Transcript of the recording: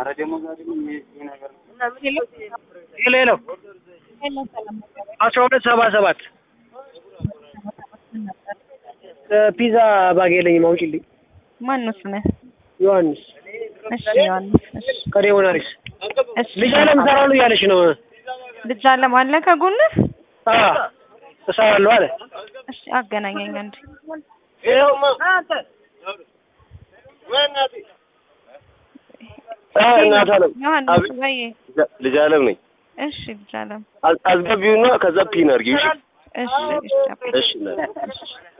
ሄሎ ሄሎ አስራ ሁለት ሰባ ሰባት ፒዛ ባግ የለኝም አውጪልኝ። ማን ነው ስምህ? ዮሐንስ እሺ ዮሐንስ። እሺ ከዴሞናሪስ እሺ ልጅ አለም እሰራለሁ እያለች ነው። ልጅ አለም አለ ከጎንህ? አዎ እሰራለሁ አለ። እሺ አገናኘኝ አንዴ። እናት አለም ዮሐንስ ወይ ልጅ አለም ነኝ። እሺ ልጅ አለም አዝ- አስገቢውና ከዛ ፒን አድርጊው። እሺ እሺ እሺ እሺ እናት። እሺ